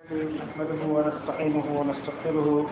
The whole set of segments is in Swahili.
نحمده ونستعينه ونستغفره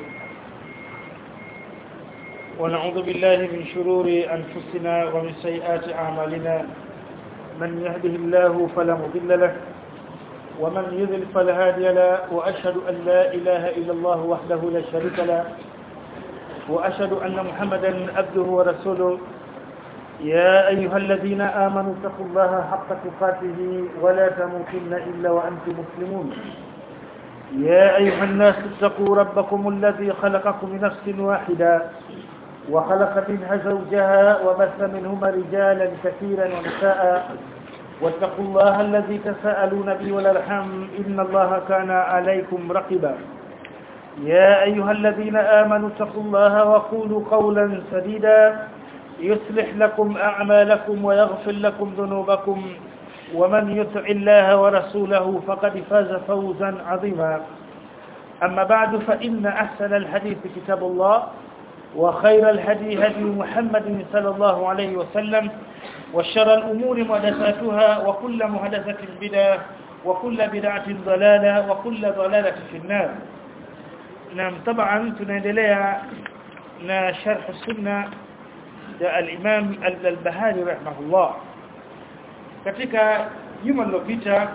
ونعوذ بالله من شرور أنفسنا ومن سيئات أعمالنا من يهده الله فلا مضل له ومن يذل فلا هادي له وأشهد أن لا إله إلا الله وحده لا شريك له وأشهد أن محمدا عبده ورسوله يا أيها الذين آمنوا اتقوا الله حق تقاته ولا تموتن إلا وأنتم مسلمون يا أيها الناس اتقوا ربكم الذي خلقكم من نفس واحدة وخلق منها زوجها وبث منهما رجالا كثيرا ونساء واتقوا الله الذي تساءلون به والارحام إن الله كان عليكم رقبا يا أيها الذين آمنوا اتقوا الله وقولوا قولا سديدا يصلح لكم أعمالكم ويغفر لكم ذنوبكم ومن يطع الله ورسوله فقد فاز فوزا عظيما أما بعد فإن أحسن الحديث كتاب الله وخير الهدي هدي محمد صلى الله عليه وسلم وشر الأمور محدثاتها وكل محدثة بدعة وكل بدعة ضلالة وكل ضلالة في النار نعم طبعا tunaendelea na sharh sunna ya al-Imam al-Bahari rahimahullah katika juma lililopita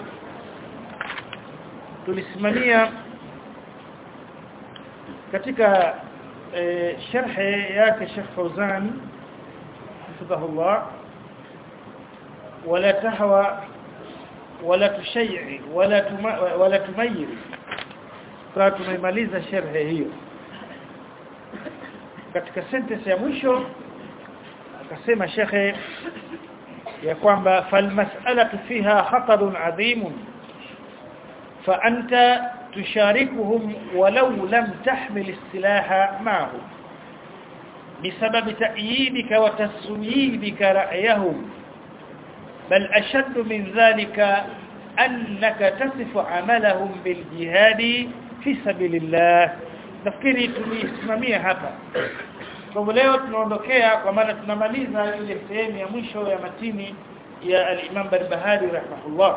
tulisimamia katika e, sharhi yake Sheikh Fauzan hafidhahullah wala tahwa wala tushay'i wala tuma, wala tumayir kwa tumemaliza sharhi hiyo katika sentence ya mwisho akasema shekhe ya kwamba falmas'alatu fiha khatarun adhim fa anta tusharikuhum walau lam tahmil istilaha ma'ahum بسبب تأييدك وتسويدك رأيهم بل أشد من ذلك أنك تصف عملهم بالجهاد في سبيل الله nafikiri tulisimamia hapa kwa leo tunaondokea kwa maana tunamaliza ile sehemu ya mwisho ya matini ya al-Imam Barbahari rahimahullah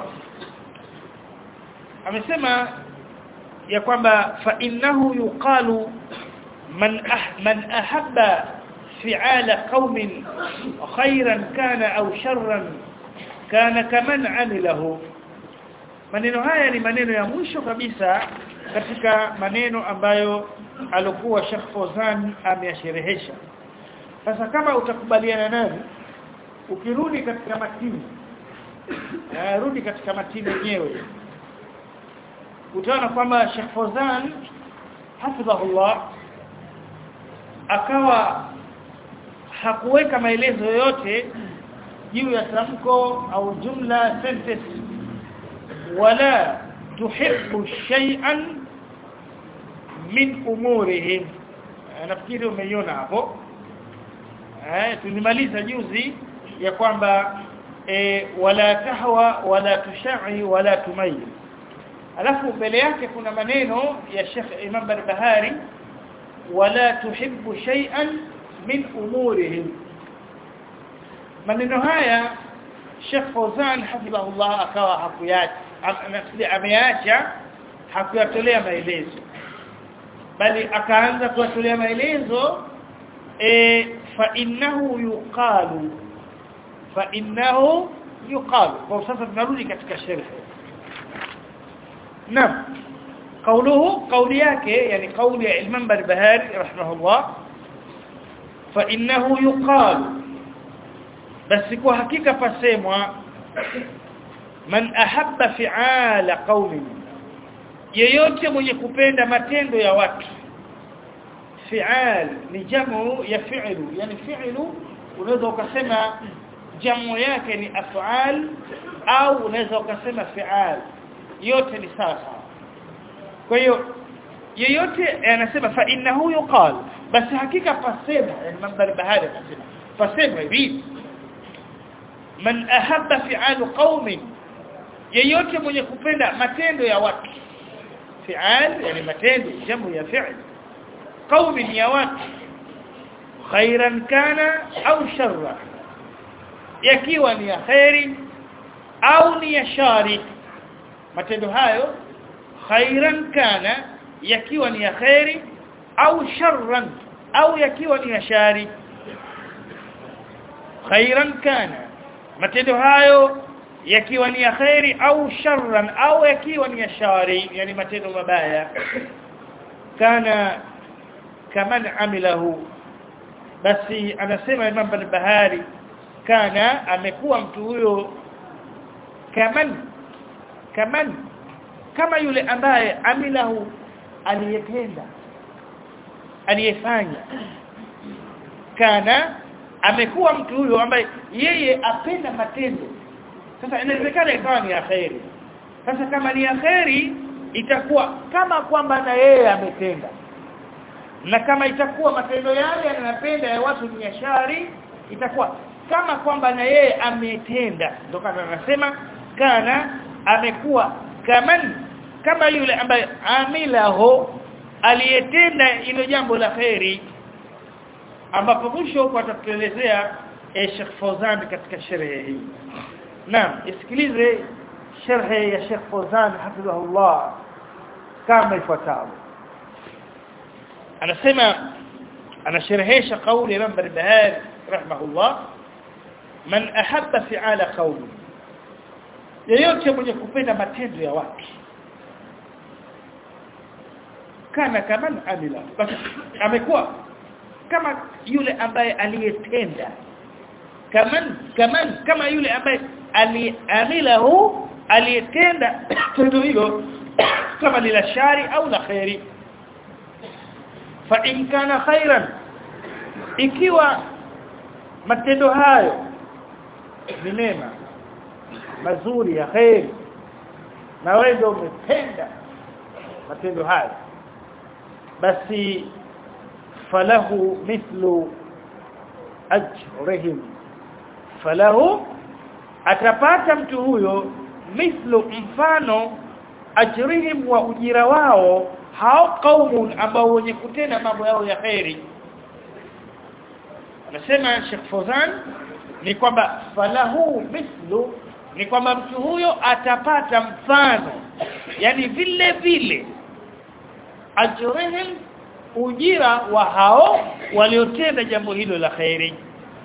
amesema ya kwamba fa innahu yuqalu man ah, man ahabba fi'ala qaumin khairan kana au sharran kana kaman amilahu maneno haya ni maneno ya mwisho kabisa katika maneno ambayo alikuwa Sheikh Fozan ameyasherehesha sasa kama utakubaliana nani ukirudi katika matini rudi katika matini yenyewe utaona kwamba Sheikh Fozan hafidhahullah akawa hakuweka maelezo yoyote juu ya tamko au jumla sentence wala tuhibbu shay'an min umurihim nafikiri umeiona hapo eh tulimaliza juzi ya kwamba e, wala tahwa wala tushai wala tumayil alafu mbele yake kuna maneno ya Sheikh Imam Barbahari wala tuhibbu shay'an min umurihim maneno haya Sheikh Fawzan hafidhahullah akawa hakuyacha nafikiri ameacha hakuyatolea maelezo bali akaanza kuwatolea maelezo e, fa innahu yuqalu fa innahu yuqalu kwa sasa tunarudi katika sharh naam قوله قول yake yani قول ya Imam Barbahari rahimahullah fa innahu yuqalu basi kwa hakika pasemwa man ahabba fi'ala qaumin yeyote mwenye kupenda matendo ya watu fi'al ni jamu ya fi'lu yani fi'lu unaweza ukasema jamu yake ni af'al au unaweza ukasema fi'al yote ni sawa kwa hiyo yeyote anasema fa innahu yuqal basi hakika pasema yani mandhari bahari anasema pasema hivi man ahabba fi'al qaumin yeyote mwenye kupenda matendo ya watu fi'al yani matendo jamu ya fi'l qaumin ya watu khairan kana au sharra yakiwa ni ya khairi au ni ya shari matendo hayo khairan kana yakiwa ni ya khairi au sharran au yakiwa ni ya shari khairan kana matendo hayo yakiwa ni ya khairi au sharran au yakiwa ni ya shari yani matendo mabaya kana kaman amilahu basi anasema Imam al-Bahari kana amekuwa mtu huyo kaman kaman kama yule ambaye amilahu aliyetenda aliyefanya kana amekuwa mtu huyo ambaye yeye apenda matendo sasa inawezekana ikawa ni khairi sasa kama ni khairi itakuwa kama kwamba na yeye ametenda na kama itakuwa matendo yale yanapenda ya watu ni shari itakuwa kama kwamba na yeye ametenda ndio kama anasema kana amekuwa kaman kama yule ambaye amilaho aliyetenda hilo jambo la khairi ambapo mwisho huko atatuelezea eh, Sheikh Fawzan katika sherehe hii naam isikilize sharhe ya Sheikh Fawzan hafidhahullah kama ifuatavyo anasema anasherehesha kauli ya Imam Barbahari rahimahullah man ahabba fi'ala qawli yeyote mwenye kupenda matendo ya watu kana kama amila basi amekuwa kama yule ambaye aliyetenda kaman kaman kama yule ambaye aliamilahu aliyetenda tendo hilo kama ni la shari au la khairi fa in kana khairan ikiwa matendo hayo ni mema mazuri ya khairi na wewe ndio umetenda matendo hayo basi falahu mithlu ajrihim falahu atapata mtu huyo mithlu mfano ajrihim wa ujira wao hao kaumun ambao wenye kutenda mambo yao ya khairi anasema Sheikh Fozan ni kwamba falahu mithlu ni kwamba mtu huyo atapata mfano yani vile vile ajrihim ujira wa hao waliotenda jambo hilo la khairi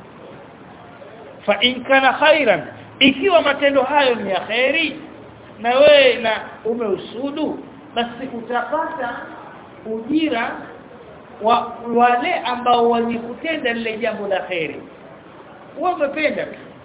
fa in kana khairan ikiwa matendo hayo ni ya khairi na wewe na umeusudu basi utapata ujira wa wale ambao walikutenda lile jambo la khairi wewe umependa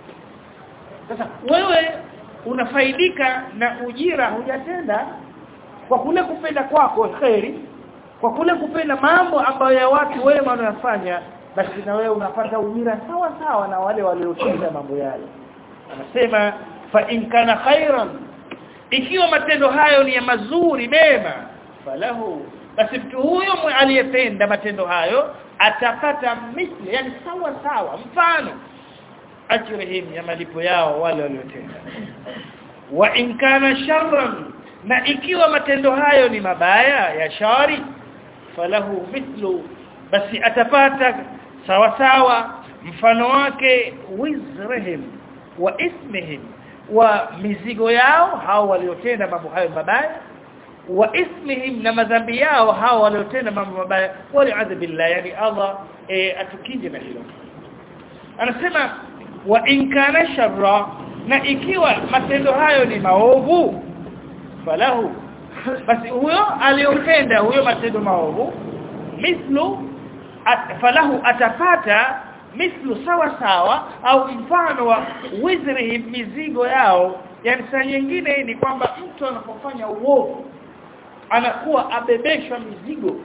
sasa wewe unafaidika na ujira hujatenda kwa kule kupenda kwako khairi kwa kule kupenda mambo ambayo ya watu wema wanayofanya basi na wewe unapata ujira sawa sawa na wale waliotenda mambo yale anasema fa in kana khairan ikiwa matendo hayo ni ya mazuri mema falahu basi mtu huyo aliyependa matendo hayo atapata mithli yani sawa sawa mfano ajrihim ya malipo yao wale waliotenda wa in kana sharran na ikiwa matendo hayo ni mabaya ya shari falahu mithlu basi atapata sawa sawa mfano wake wizrihim wa ismihim wa mizigo yao hao waliotenda mambo hayo mabaya wa ismihim na madhambi yao hao waliotenda mambo mabaya wali'adhu billah yani Allah e, atukije na hilo anasema wa in kana sharra na ikiwa matendo hayo ni maovu falahu basi huyo aliyotenda huyo matendo maovu mithlu at, falahu atapata mithlu sawa sawa au mfano wa wizrihi mizigo yao yani saa nyingine ni kwamba mtu anapofanya uovu anakuwa abebeshwa mizigo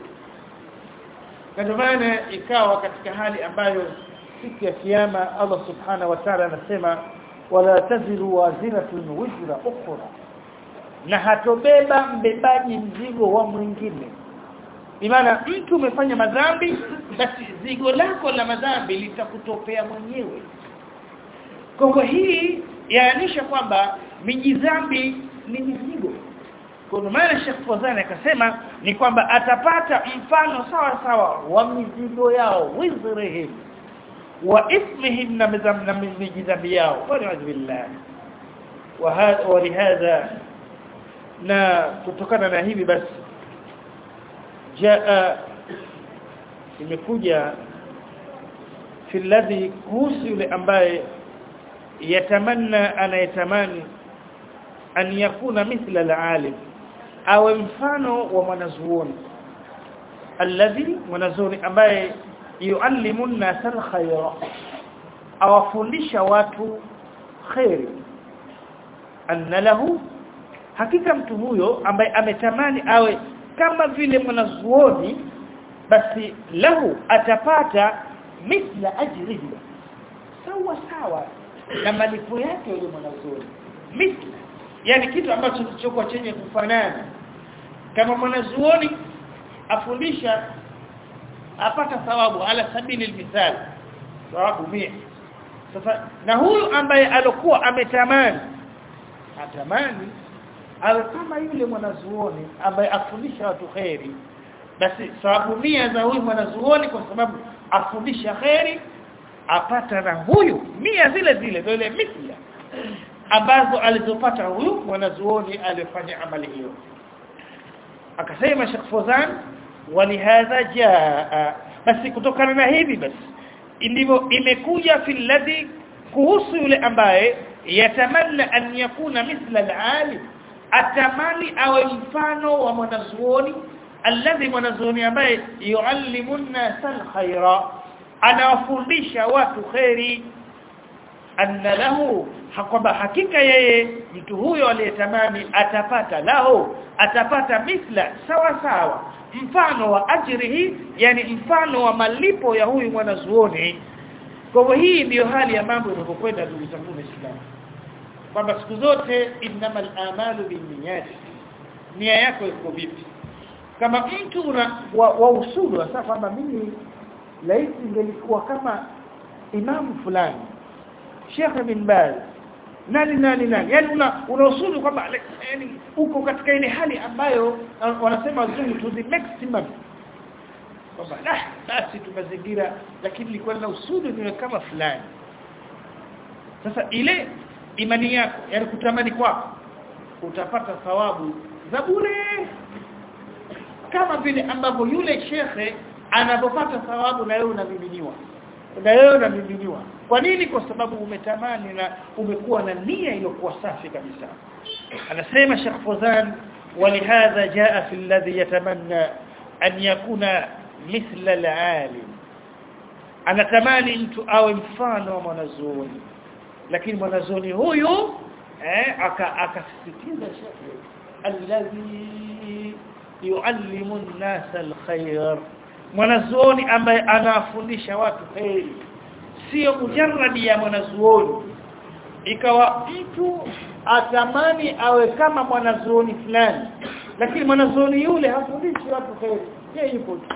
ndio maana ikawa katika hali ambayo siku ya kiyama Allah subhanahu wa ta'ala anasema wala taziru waziratun wizra ukhra na hatobeba mbebaji mzigo wa mwingine Imana mtu umefanya madhambi basi zigo lako la madhambi litakutopea mwenyewe. Kwa hii yaanisha kwamba miji dhambi ni mizigo. Kwa maana Sheikh Fozani akasema ni kwamba atapata mfano sawa sawa wa mizigo yao wizrihim wa ismihim na na miji dhambi yao. Wa billah. Wa hadha na kutokana na hivi basi jaa imekuja fi alladhi kuhusu yule ambaye yatamanna anayetamani an yakuna mithla alalim awe mfano wa mwanazuoni alladhi mwanazuoni ambaye yuallimu an-nasa al-khayra awafundisha watu khairi anna lahu hakika mtu huyo ambaye ametamani awe kama vile mwanazuoni basi lahu atapata mithla ajrihi sawa sawa na malipo yake yule mwanazuoni mithla yani kitu ambacho kilichokuwa chenye kufanana kama mwanazuoni afundisha apata thawabu ala sabili almithal thawabu mia sasa na huyu ambaye alokuwa ametamani atamani awe kama yule mwanazuoni ambaye afundisha watu khairi basi thawabu mia za huyu mwanazuoni kwa sababu afundisha khairi apata na huyu mia zile zile ndio ile mithla ambazo alizopata huyu mwanazuoni aliyefanya amali hiyo akasema Sheikh Fozan walihadha jaa basi kutokana na hivi basi ndivyo imekuja fil ladhi kuhusu yule ambaye yatamanna an yakuna mithla al-alim atamani awe mfano wa mwanazuoni alladhi mwanazuoni ambaye yuallimu an-nasa al-khaira anawafundisha watu khairi anna lahu kwamba hakika yeye mtu huyo aliyetamani atapata lahu atapata mithla sawa sawa mfano wa ajrihi yani mfano wa malipo ya huyu mwanazuoni kwa hivyo hii ndiyo hali ya mambo inapokwenda ndugu zangu waislamu kwamba siku zote innamal amalu binniyat nia yako iko vipi kama mtu una wa, wa usulu sasa kwamba mimi laiti ingelikuwa kama imamu fulani Sheikh bin Baz nani nani nani yani una unausulu kwamba yani uko katika ile hali ambayo wanasema wazungu to the maximum kwamba ah basi tumazingira lakini nilikuwa na usulu niwe kama fulani sasa ile imani yako yani kutamani kwako utapata thawabu za bure kama vile ambavyo yule shekhe anapopata thawabu na wewe unamiminiwa na wewe unamiminiwa kwa nini kwa sababu umetamani na umekuwa na nia iliyokuwa safi kabisa anasema Sheikh Fozan ولهذا جاء في الذي يتمنى أن يكون مثل العالم anatamani mtu awe mfano wa mwanazuoni lakini mwanazuoni huyu eh akasisitiza shekhe alladhi yuallimu an-nasa al-khair mwanazuoni ambaye anawafundisha watu heri sio mujarradi ya mwanazuoni ikawa mtu atamani awe kama mwanazuoni fulani lakini mwanazuoni yule hafundishi watu heri yeye yupo tu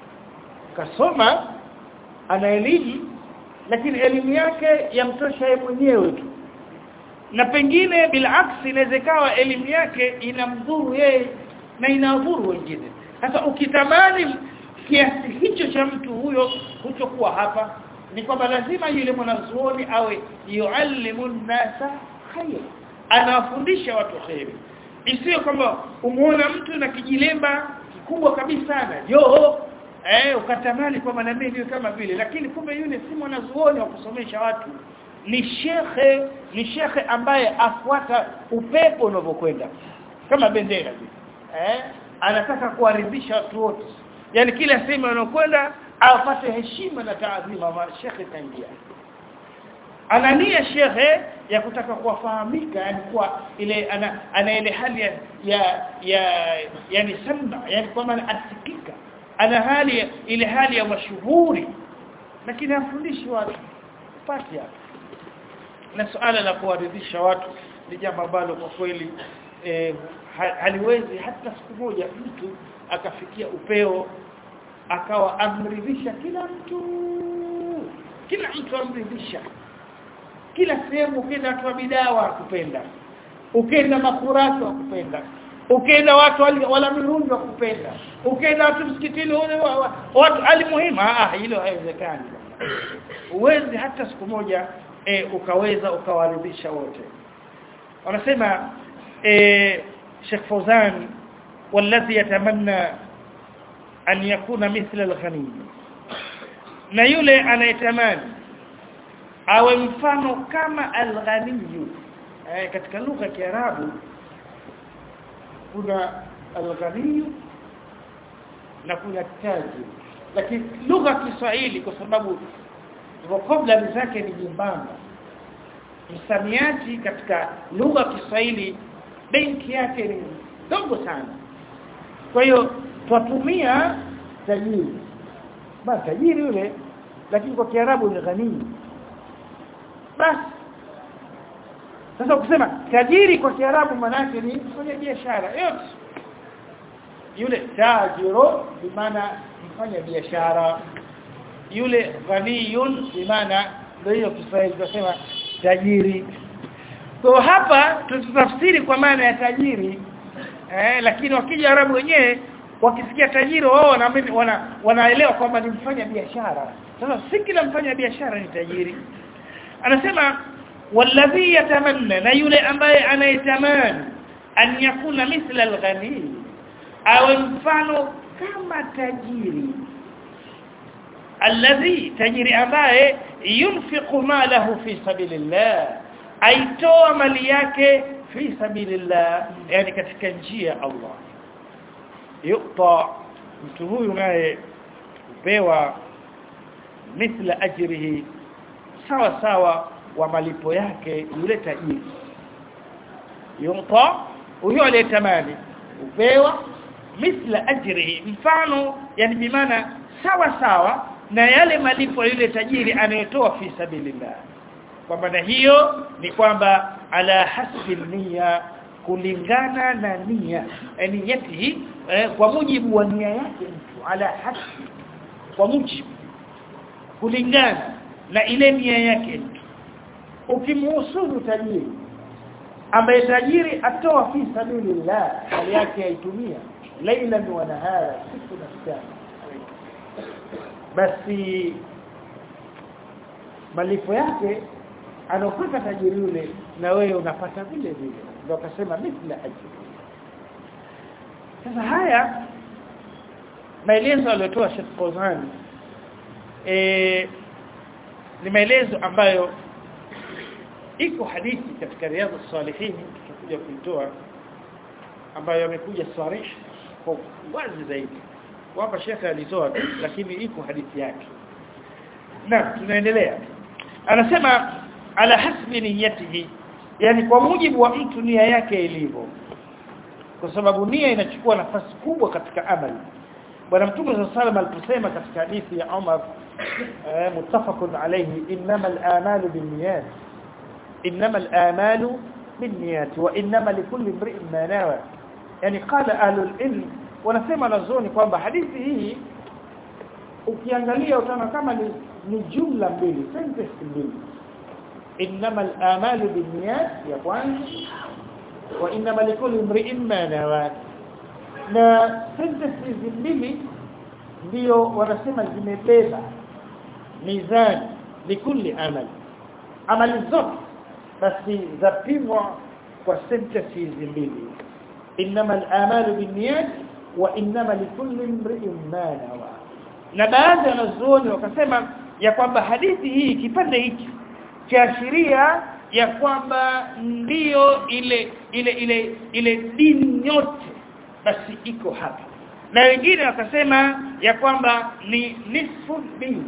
kasoma ana elimu lakini elimu yake yamtosha yeye mwenyewe tu na pengine bilaksi inawezekawa elimu yake inamdhuru yeye na inadhuru wengine sasa ukitamani kiasi hicho cha mtu huyo hutokuwa hapa ni kwamba lazima yule mwanazuoni awe yuallimu nasa khair anawafundisha watu khairi isiyo kwamba umuona mtu na kijilemba kikubwa kabisa na joho eh ukatamani kwamba na mimi kama vile lakini kumbe yule si mwanazuoni wa kusomesha watu ni shekhe ni shekhe ambaye afuata upepo unavyokwenda kama bendera eh anataka kuwaridhisha watu wote yani kila sehemu anakwenda apate heshima na taadhima wa shekhe kaingia anania shekhe ya kutaka kuwafahamika yani kuwa ile ana, ana ile hali ya ya, ya yani samba yani kwamba asikika ana hali ile hali ya mashuhuri lakini hafundishi watu pati hapo na suala la kuwaridhisha watu ni jambo ambalo kwa kweli eh, haliwezi hata siku moja mtu akafikia upeo akawa amridhisha kila mtu kila mtu amridhisha kila sehemu ukienda watu wa bidawa kupenda ukienda makuratu wa kupenda ukienda watu wala mirungi wa kupenda ukienda watu msikitini watu alimuhimu ah hilo haiwezekani uwezi hata siku moja e, ukaweza ukawaridhisha wote wanasema e, Sheikh Fauzan والذي يتمنى أن يكون مثل الغني na yule anayetamani awe mfano kama al-ghaniyu eh, katika lugha ya Kiarabu kuna al-ghaniyu na kuna taji lakini lugha ya Kiswahili kwa sababu vocabulary zake ni jimbamba msamiati katika lugha ya Kiswahili benki yake ni ndogo sana kwa hiyo twatumia tajiri basi tajiri yule lakini kwa Kiarabu ni ghani basi sasa ukisema tajiri kwa Kiarabu manake ni mfanya biashara yote yule tajiro bimaana mfanya biashara yule ghaniyun bimaana ndio hiyo Kiswahili tunasema tajiri kwa hapa tutafsiri kwa maana ya tajiri eh, lakini wakija Arabu wenyewe wakisikia tajiri wao wana, wana wanaelewa kwamba ni mfanya biashara sasa si kila mfanya biashara ni tajiri anasema walladhi yatamanna na yule ambaye anayetamani an yakuna mithla alghani awe mfano kama tajiri alladhi tajiri ambaye yunfiqu malahu fi sabilillah aitoa mali yake fi sabilillah yani katika njia ya Allah yuta mtu huyu naye upewa mithla ajrihi sawa sawa wa malipo yake yule tajiri yuta huyo aliyetamani upewa mithla ajrihi mfano yani bimaana sawa sawa na yale malipo yule tajiri anayotoa fi sabilillah kwa maana hiyo ni kwamba ala hasbi nia kulingana na nia yani yati eh, kwa mujibu wa nia yake mtu ala hasbi kwa mujibu kulingana na ile nia yake mtu ukimhusudu tajiri ambaye tajiri atoa fi sabilillah hali yake aitumia laila wa nahara siku na mchana basi malipo yake anopata tajiri yule na wewe unapata vile vile ndio akasema mithla ajri sasa haya maelezo aliyotoa Sheikh Fawzan eh ni maelezo ambayo iko hadithi katika riadha salihin tutakuja kuitoa ambayo yamekuja sarih kwa wazi zaidi hapa Sheikh alitoa lakini iko hadithi yake na tunaendelea anasema ala hasbi niyatihi yani kwa mujibu wa mtu nia yake ilivyo kwa sababu nia inachukua nafasi kubwa katika amali bwana mtume sallallahu alayhi aliposema katika hadithi ya Umar eh, muttafaqun alayhi innamal a'malu binniyat innamal a'malu binniyat wa innama likulli imri'in ma nawa yani qala ahlul ilm wanasema nazoni kwamba hadithi hii ukiangalia utaona kama ni, ni jumla mbili sentence mbili innamal a'malu binniyat ya kwanza wa innama likulli imri'in ma nawa na sentence hizi mbili ndio wanasema zimebeba mizani likulli amali amali zote basi zapimwa kwa sentence hizi mbili innama al-amalu binniyat wa innama likulli imri'in ma nawa na baadhi ya wanazuoni wakasema ya kwamba hadithi hii kipande hiki kiashiria ya kwamba ndiyo ile ile ile ile dini yote basi iko hapa na wengine wakasema ya kwamba ni nisfu dini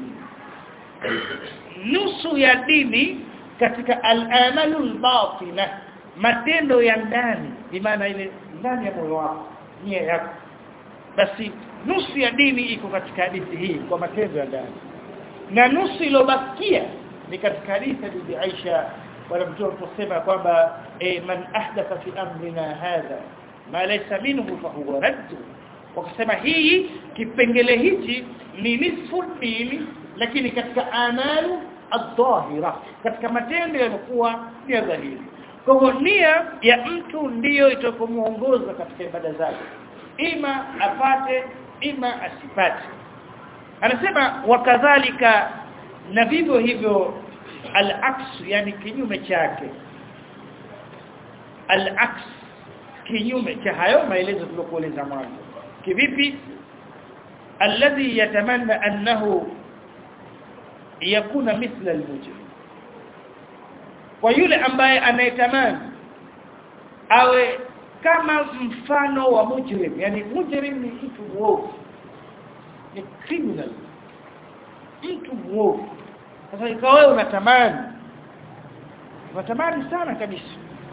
nusu ya dini katika al-amalul batina matendo ya ndani maana ile ndani ya moyo wako nia yako basi nusu ya dini iko katika hadithi hii kwa matendo ya ndani na nusu iliyobakia ni katika hadithi ya Bibi Aisha wala mtume aliposema kwamba eh, man ahdatha fi amrina hadha ma laysa minhu fa huwa radd wakasema hii kipengele hichi ni nisfu dini lakini katika amalu adh-dhahira katika matendo yanakuwa ni ya dhahiri kwa hivyo nia ya mtu ndiyo itakomuongoza katika ibada zake ima apate ima asipate anasema wakadhalika na vivyo hivyo al-aks yani kinyume chake al-aks kinyume cha hayo maelezo tulokueleza mwanzo kivipi alladhi yatamanna annahu yakuna mithla almujrim kwa yule ambaye anayetamani awe kama mfano wa mujrim yani mujrim ni mtu mwovu ni criminal mtu mwovu sasa ikawa wewe unatamani unatamani sana kabisa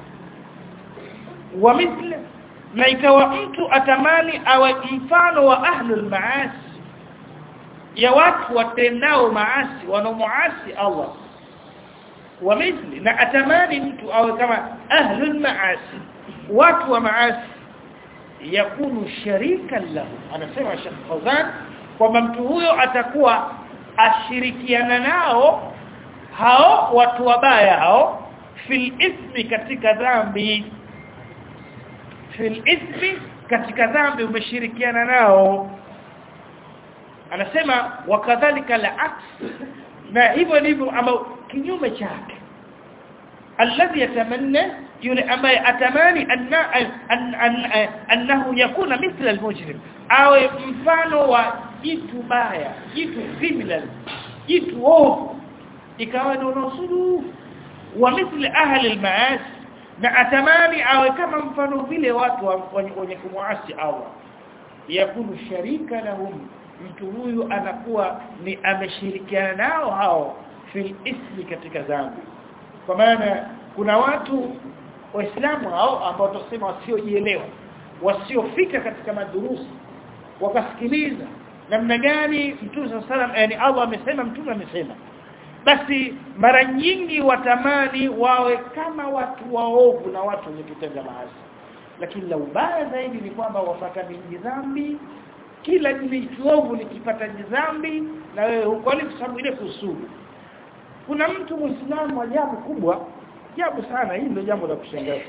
wa mithla na ikawa mtu atamani awe mfano wa ahlul maasi ya watu watendao maasi wanaomuasi Allah wa mithli na atamani mtu awe kama ahlul maasi watu wa maasi yakunu sharikan lahu anasema Sheikh Fawzan kwamba mtu huyo atakuwa ashirikiana nao hao watu wabaya hao fil ismi katika dhambi fil ismi katika dhambi umeshirikiana nao anasema wakadhalika al-aks na hivyo ndivyo ama kinyume chake alladhi yatamanna yule ambaye atamani anna an, an, annahu yakuna mithla al-mujrim awe mfano wa jitu baya jitu criminal jitu ovu ikawa ndio nusuru wa mithli ahli al-maasi na atamani awe kama mfano vile watu wenye kumuasi Allah yakunu sharika lahum mtu huyu anakuwa ni ameshirikiana nao hao fil ismi katika dhambi kwa maana kuna watu waislamu hao ambao tusema wasiojielewa wasiofika katika madurusi wakasikiliza namna gani mtume sallam yani Allah amesema mtume amesema basi mara nyingi watamani wawe kama watu waovu na watu wenye kutenda maasi lakini la ubaya zaidi ni kwamba wapata mingi dhambi kila jiovu likipata dhambi na wewe huko kwa sababu ile kusudi kuna mtu muislamu ajabu kubwa ajabu sana hii ndio jambo la kushangaza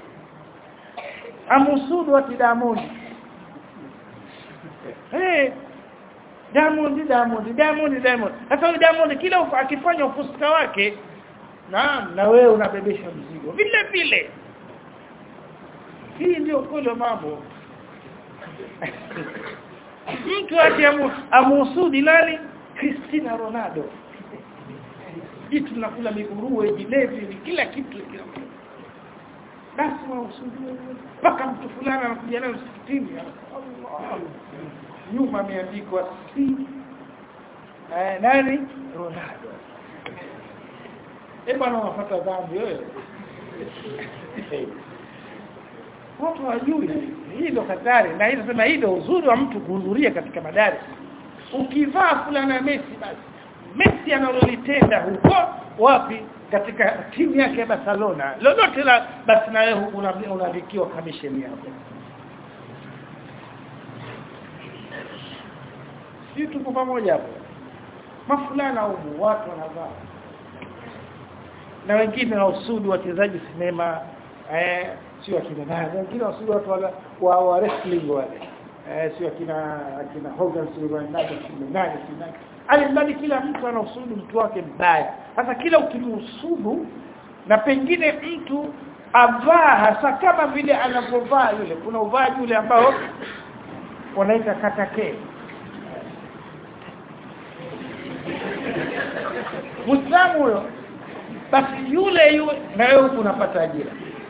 amusudu wa Diamond eh Diamond Diamond Diamond Diamond sasa huyo Diamond kila akifanya ufuska wake naam na wewe unabebesha mzigo vile vile hii ndio kweli mambo mtu ati amusudi nani Cristiano Ronaldo jitu tunakula miguruwe jilevi ni kila kitu kila basi mausudi mpaka mtu fulani anakuja nayo msikitini Allah nyuma ameandikwa si eh, nani Ronaldo eh bwana unafuata dhambi wewe watu hawajui hii ndio hatari na hii nasema hii ndio uzuri wa mtu kuhudhuria katika madari ukivaa fulana Messi basi Messi analolitenda huko wapi katika timu yake ya Barcelona lolote la basi na wewe unaandikiwa commission yako sisi tuko pamoja hapo mafulana huko watu wanavaa na wengine na usudi wachezaji sinema eh sio akina nani wengine wasudi watu wala wa, wa wrestling wale eh sio akina akina Hogan sio nani sio nani sio nani alimradi kila mtu ana usudi mtu wake mbaya sasa kila ukimhusudu na pengine mtu avaa hasa kama vile anapovaa yule kuna uvaaji yule ambao wanaita katake Muislamu huyo basi yule yule na wewe unapata ajira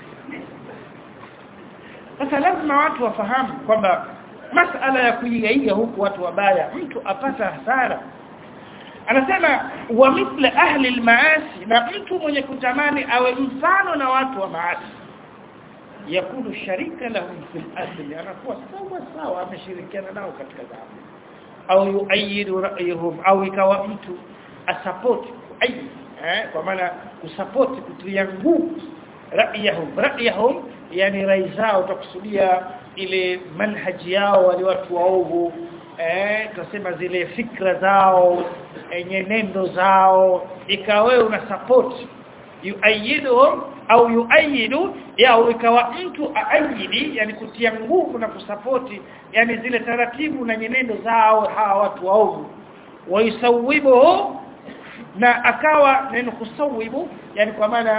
sasa lazima watu wafahamu kwamba masala ya kuigaiga huku watu wabaya mtu apata hasara anasema wa mithla ahli almaasi na mtu mwenye kutamani awe mfano na watu wa maasi yakunu sharika lahum fil asli anakuwa sawa sawa ameshirikiana nao katika dhambi au yuayidu ra'yuhum au ikawa mtu asupport ai eh kwa maana kusupport kutia nguvu ra'yahum ra'yahum yani rai zao utakusudia ile manhaji yao wale watu waovu eh tunasema zile fikra zao e, nyenendo zao ikawa una support yuayiduhum au yuayidu au ikawa mtu aayidi yani kutia nguvu na kusapoti yani zile taratibu na nyenendo zao hawa watu waovu waisawibu na akawa neno kusawibu yani kwa maana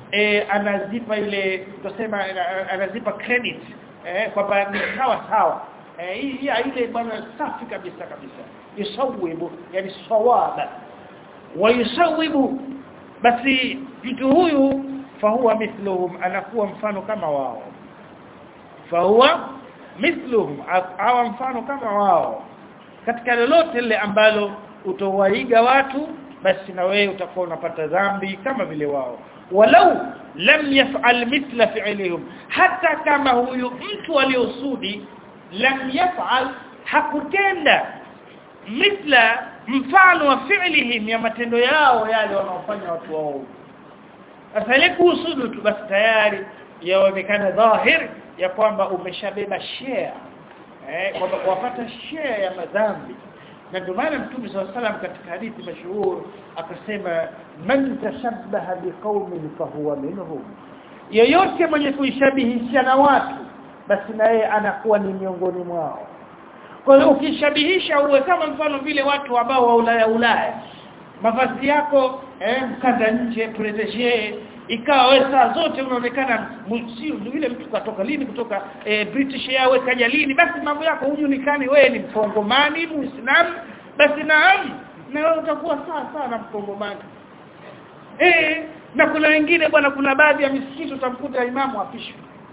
e, anazipa ile tusema anazipa credit eh kwamba ni sawa sawa eh hii ile bwana safi kabisa kabisa yusawibu yani sawaba wa yusawibu basi mtu huyu fahuwa mithluhum anakuwa mfano kama wao fahuwa mithluhum awa mfano kama wao katika lolote lile ambalo utowaiga watu basi na wewe utakuwa unapata dhambi kama vile wao walau lam yaf'al mithla fi'lihim hata kama huyu mtu aliyosudi lam yaf'al hakutenda mithla mfano wa fi'lihim ya matendo yao yale wanaofanya watu wao sasa ile kuhusudu tu basi tayari yaonekana dhahir ya kwamba umeshabeba share eh kwamba kuwapata share ya madhambi na ndio maana mtume swalla salam katika hadithi mashuhuri akasema man tashabbaha biqaumin fahuwa minhum yeyote mwenye kuishabihisha na watu basi na yeye anakuwa ni miongoni mwao kwa hiyo ukishabihisha uwe kama mfano vile watu ambao wa Ulaya Ulaya mavazi yako eh mkanda nje protege ikawa wewe saa zote unaonekana sio vile mtu katoka lini kutoka eh, British Airways kaja lini basi mambo yako hujulikani wewe ni mkongomani muislamu basi naam na wewe utakuwa sawa sawa na mkongomani eh na kuna wengine bwana kuna baadhi ya misikiti utamkuta imamu apishwe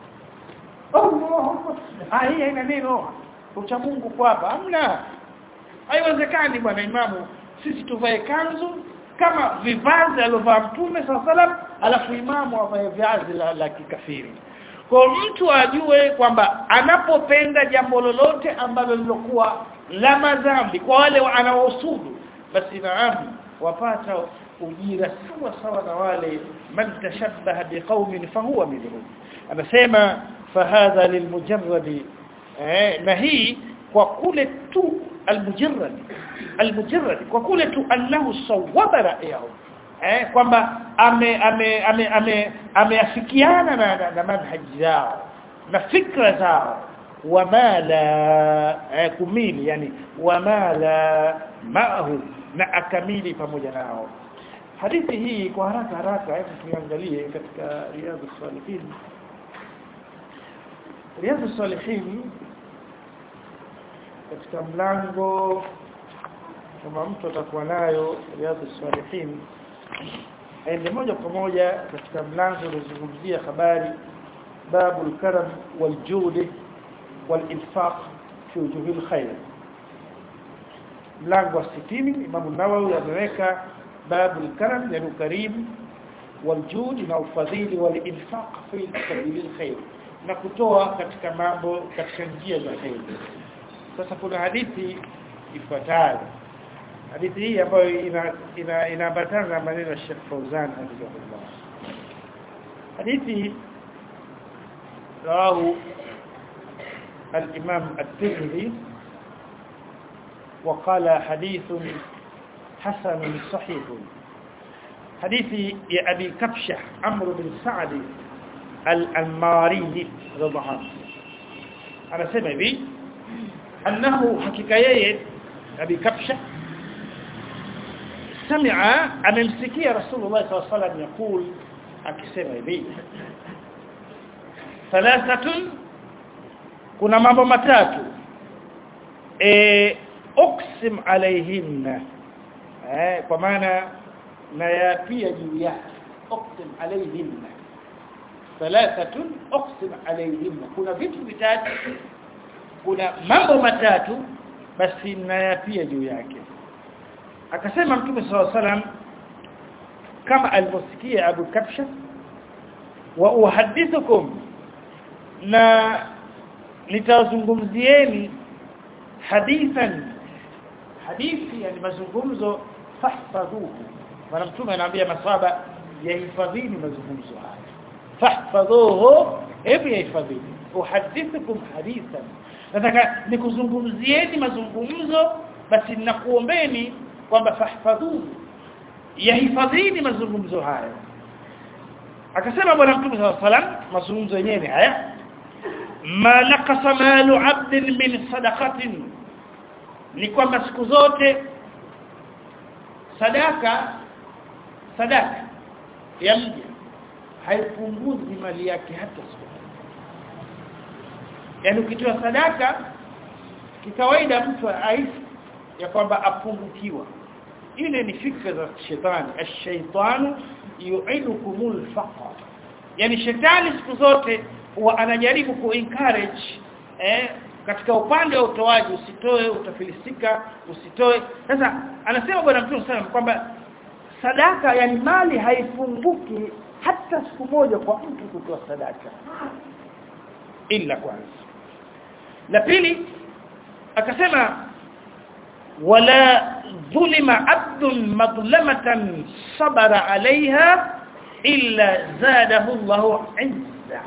oh ah hii haina neno ucha Mungu kwa hapa hamna haiwezekani bwana imamu sisi tuvae kanzu kama vivazi aliovaa mtume sallam alafu imamu avae viazi la, la kikafiri kwa mtu ajue kwamba anapopenda jambo lolote ambalo lilokuwa la madhambi kwa wale anaosudu basi naam wapata ujira sawa sawa na wale man tashabbaha biqaumin fahuwa minhum anasema fahadha lilmujarradi eh, na hii kwa kule tu almujarrad almujarrad kwa kule tu annahu sawaba ra'yahu eh kwamba ame ame ame ame ameafikiana na, na, na manhaji zao na fikra zao wama la eh, kumili yani wama la maahu na akamili pamoja nao hadithi hii kwa haraka haraka hebu tuangalie katika riyadhus salihin riyadhus salihin katika mlango kama mtu atakuwa nayo riyadhus salihin aende moja kwa moja katika mlango unaozungumzia habari babul karam wal judi wal infaq fi wujuhil khair mlango wa 60 Imam Nawawi ameweka babul karam yani karim wal judi na ufadhili wal infaq fi sabilil khair na kutoa katika mambo katika njia za khair sasa kuna hadithi ifuatayo hadithi hii ambayo ina ina inaambatana na maneno ya Sheikh Fauzan hafidhahullah hadithi rawahu الإمام الترمذي وقال حديث حسن صحيح حديث يا أبي كبشة عمرو بن سعد الأنماري رضي الله عنه أنا سمع بي أنه حقيقة أبي كبشة سمع أممسكي رسول الله صلى الله عليه وسلم يقول akisema hivi thalathatun kuna mambo matatu e uksim alaihinna eh kwa maana na ya pia juu yake uksim alaihinna thalathatun uksim alaihinna kuna vitu vitatu kuna mambo matatu basi na ya pia juu yake akasema mtume sallallahu alaihi wasallam kama alivyosikia Abu Kabsha wa uhadithukum na nitazungumzieni hadithan hadithi yani mazungumzo fahfadhuhu maana mtume anaambia maswahaba yahifadhini mazungumzo haya fahfadhuhu hebu yahifadhini uhadithukum hadithan nataka nikuzungumzieni mazungumzo basi ninakuombeni kwamba fahfadhuhu yahifadhini mazungumzo haya akasema bwana mtume sallallahu alaihi wasallam mazungumzo yenyewe haya ma naqasa malu 'abdin min sadaqatin ni kwamba siku zote sadaka sadaka ya mja haipunguzi mali yake hata siku yaani ukitoa sadaka kikawaida mtu aishi ya kwamba apungukiwa ile ni fikra za shetani ash-shaytanu yu'idukumul faqr yani shetani siku zote huwa anajaribu ku encourage eh katika upande wa utoaji usitoe utafilisika usitoe sasa anasema bwana mtume sana kwamba sadaka yani mali haifunguki hata siku moja kwa mtu kutoa sadaka ila kwanza la pili akasema wala dhulima abdun madlamatan sabara alaiha illa zadahu Allahu izza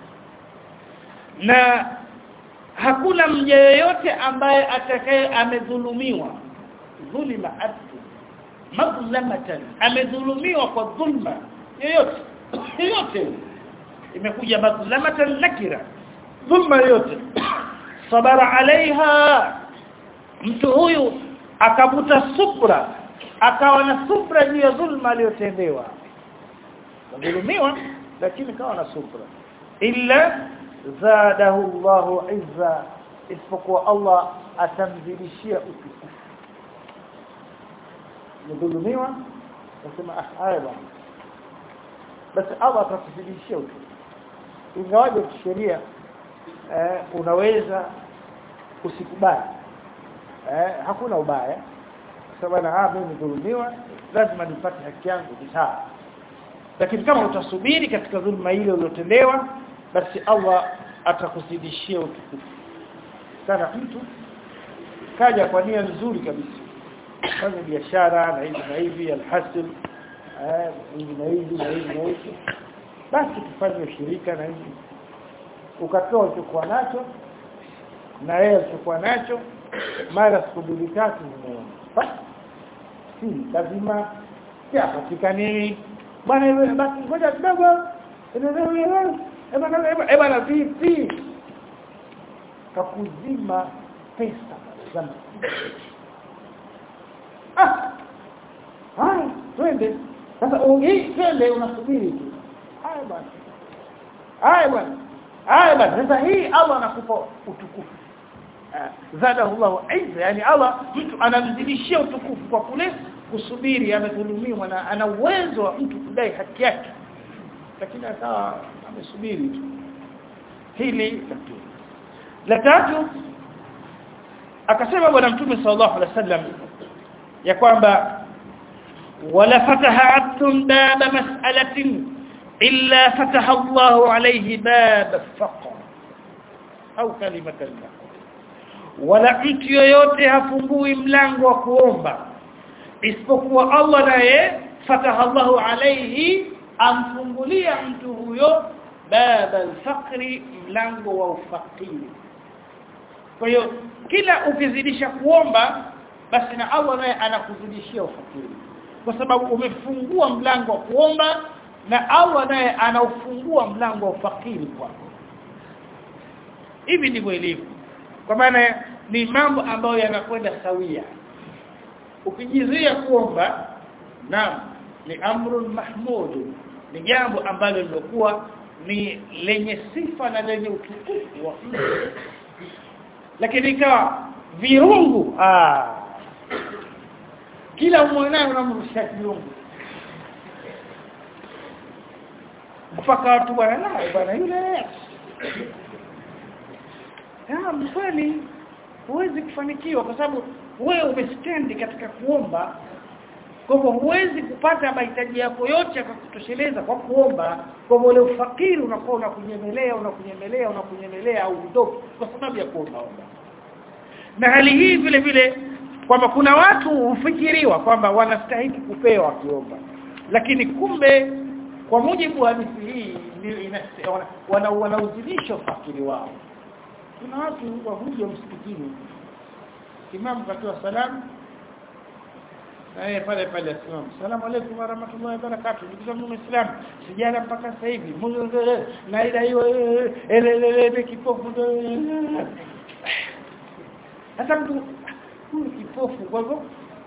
na hakuna mja yeyote ambaye atakaye amedhulumiwa dhulima abdu madlamatan amedhulumiwa kwa dhulma yoyote yoyote imekuja madlamatan nakira dhulma yoyote sabara alaiha mtu huyu akavuta subra akawa na subra juu ya dhulma aliyotendewa dhulumiwa lakini kawa na subra illa zadahu Allahu izza isipokuwa Allah atamzidishia utukufu mdhulumiwa nasema ah haya bwana basi Allah atakuzidishia utukufu ingawaje kisheria eh, unaweza usikubali eh, hakuna ubaya sababu na mimi dhulumiwa lazima nipate haki yangu sawa lakini kama utasubiri katika dhulma ile uliyotendewa basi Allah atakuzidishia utukufu sana mtu kaja kwa nia nzuri kabisa fanya biashara na hivi na hivi alhasil eh hivi na hivi na hivi na hivi basi tufanye ushirika na hivi ukatoa ulichokuwa nacho na yeye alichokuwa nacho mara siku mbili tatu zimeona basi si lazima siapatikani bwana wewe basi ngoja kidogo eba na vipi kakuzima pesa za ah hai twende sasa hii twende unasubiri tu haya bwana haya bwana haya bwana sasa hii Allah anakupa utukufu zadahu Allah izza yani Allah mtu anamzidishia utukufu kwa kule kusubiri amedhulumiwa na ana uwezo wa mtu kudai haki yake lakini akawa amesubiri tu hili tatu la tatu akasema bwana mtume sallallahu alaihi wasallam ya kwamba wala fataha abdun baba mas'alatin illa fataha Allahu alayhi bab faqr au kalimatan wala mtu yoyote hafungui mlango wa kuomba isipokuwa Allah naye fataha Allahu alayhi amfungulia mtu huyo baba alfaqri mlango wa ufakiri kwa hiyo kila ukizidisha kuomba basi na Allah naye anakuzidishia ufakiri kwa sababu umefungua mlango wa kuomba na Allah naye anaufungua mlango wa ufakiri kwako hivi ndivyo ilivyo kwa maana ni mambo ambayo yanakwenda sawia ukijizuia kuomba naam ni amrun mahmud ni jambo ambalo lilokuwa ni lenye sifa na lenye utukufu wa lakini ikawa virungu ah kila mwanao unamrusha virungu mpaka watu bwana naye bwana yule ah mkweli huwezi kufanikiwa kwa sababu wewe umestendi katika kuomba kwa hivyo huwezi kupata mahitaji yako yote yakakutosheleza kwa kuomba kwa hivyo ule ufakiri unakuwa unakunyemelea unakunyemelea unakunyemelea au udogo kwa sababu ya kuomba na hali hii vile vile kwamba kuna watu hufikiriwa kwamba wanastahili kupewa kiomba lakini kumbe kwa mujibu wa hadithi hii ndio wana wanauzidisha ufakiri wao kuna watu wahuja msikitini imam katoa salamu na yeye pale pale asimama salamu alaykum wa rahmatullahi wa barakatuh ndugu zangu waislamu sijala mpaka sasa hivi na ila hiyo elelele kipofu hata mtu huyu kipofu kwa hivyo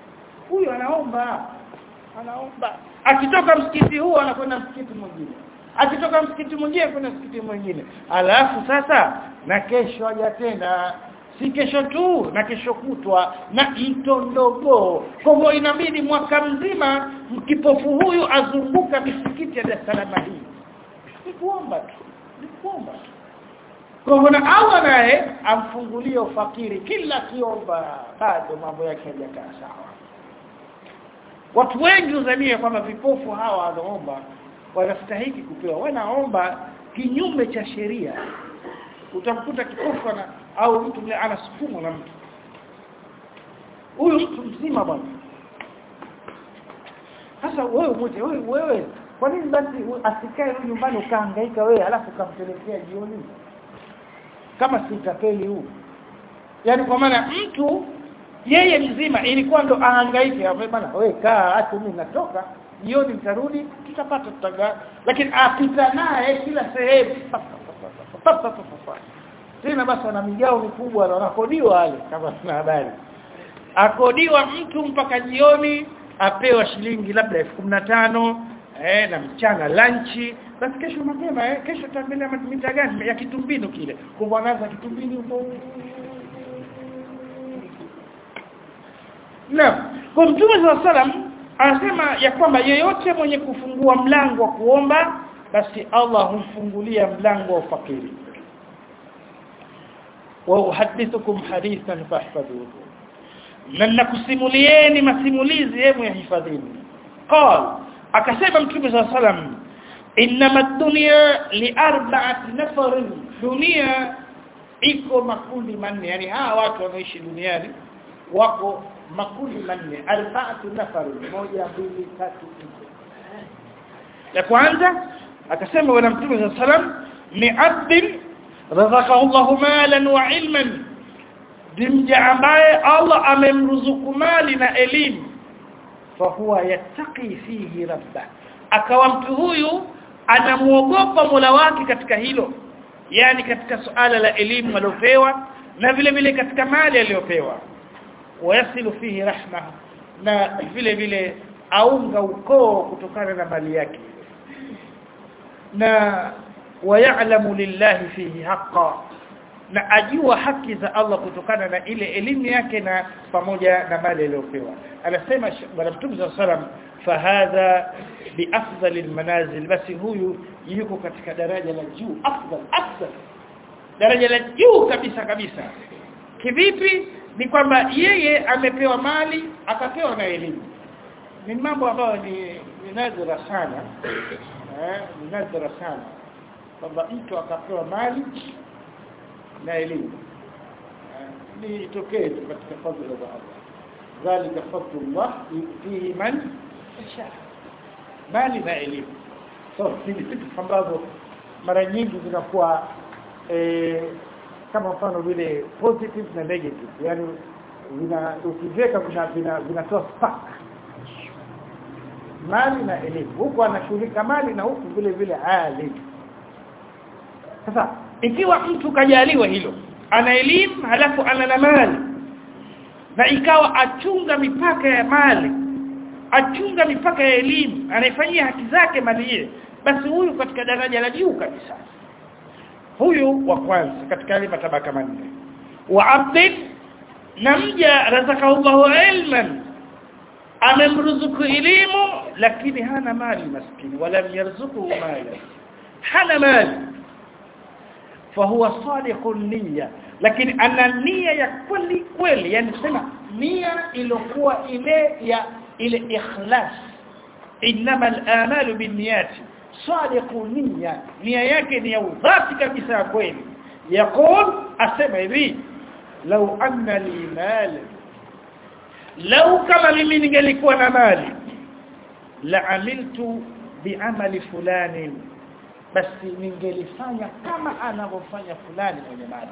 huyu anaomba anaomba akitoka msikiti huo anakwenda msikiti mwingine akitoka msikiti mwingine kuna msikiti mwingine alafu sasa na kesho aja tena si kesho tu na kesho kutwa na mtondogo kwa hivyo inabidi mwaka mzima mkipofu huyu azunguka misikiti ya Dar es Salaam hii ni kuomba tu ni kuomba tu kwa hivyo na Allah naye amfungulie ufakiri kila kiomba bado mambo yake hayakaa sawa watu wengi uzania kwamba vipofu hawa wanaomba wanastahili kupewa wanaomba kinyume cha sheria utamkuta kipofu na au mtu mle anasukumwa na mtu huyu mtu mzima bwana sasa wewe mmoja wewe wewe kwa nini basi asikae huyu nyumbani ukahangaika wewe alafu ukampelekea jioni kama si tapeli huu yani kwa maana mtu yeye mzima ilikuwa ndo ahangaike hapo bana wewe kaa hata mimi natoka jioni nitarudi tutapata tutaga lakini apita naye kila sehemu tena basi ana migao mikubwa na wanakodiwa wale kama tuna habari akodiwa mtu mpaka jioni apewa shilingi labda 15 eh na mchana lunch basi kesho mapema eh kesho tutaendelea mita gani ya kitumbinu kile kwa anaanza kitumbini huko Naam. Kwa Mtume SAW anasema ya kwamba yeyote mwenye kufungua mlango wa kuomba basi Allah humfungulia mlango wa ufakiri. Wa uhadithukum hadithan fahfadhuhu. Na nakusimulieni masimulizi yenu ya hifadhini. Qal akasema Mtume SAW inma ad-dunya li arba'ati nafarin dunia iko makundi manne yani hawa watu wanaoishi duniani wako makundi manne arba'atu nafar moja mbili tatu nne ya kwanza akasema bwana mtume sallam ni abdin razaqahu Allah malan wa ilman dimja ambaye Allah amemruzuku mali na elimu fa huwa yattaqi fihi rabba akawa mtu huyu anamuogopa Mola wake katika hilo yani katika suala la elimu aliyopewa na vile vile katika mali aliyopewa wayasilu fihi rahma na vile vile aunga ukoo kutokana na mali yake na wayalamu lillahi fihi haqa na ajua haki za Allah kutokana na ile elimu yake na pamoja na mali aliyopewa anasema bwana mtume sallallahu alaihi wasallam fahadha biafdalil manazil basi huyu yuko katika daraja la juu afdal afdal daraja la juu kabisa kabisa kivipi ni kwamba yeye amepewa mali akapewa na elimu ni mambo ambayo ni, ni nadra sana eh ni nadra sana kwamba mtu akapewa mali na elimu ni tokee katika fadhila za Allah dhalika fadlullah yutihi man yasha mali na elimu so ni vitu ambavyo mara nyingi zinakuwa eh, kama mfano vile positive na negative yani vina ukiweka kuna vina vinatoa spark mali na elimu huko anashughulika mali na huku vile vile ali sasa ikiwa mtu kajaliwa hilo ana elimu halafu ana na mali na ikawa achunga mipaka ya mali achunga mipaka ya elimu anaifanyia haki zake mali ile basi huyu katika daraja la juu kabisa huyu wa kwanza katika yale matabaka manne wa abdin na mja razaqallahu ilman amemruzuku elimu lakini hana mali maskini wala yarzuku mali hana mali fahuwa sadiqun niyya lakini ana nia ya kweli kweli yani sema nia iliyokuwa ile ya ile ikhlas inma al-amalu binniyati sadiqu niyya nia yake ni ya udhati kabisa ya kweli yaqul asema hivi law anna li mal law kama mimi ningelikuwa na mali la amiltu bi'amali fulani basi ningelifanya kama anavyofanya fulani mwenye mali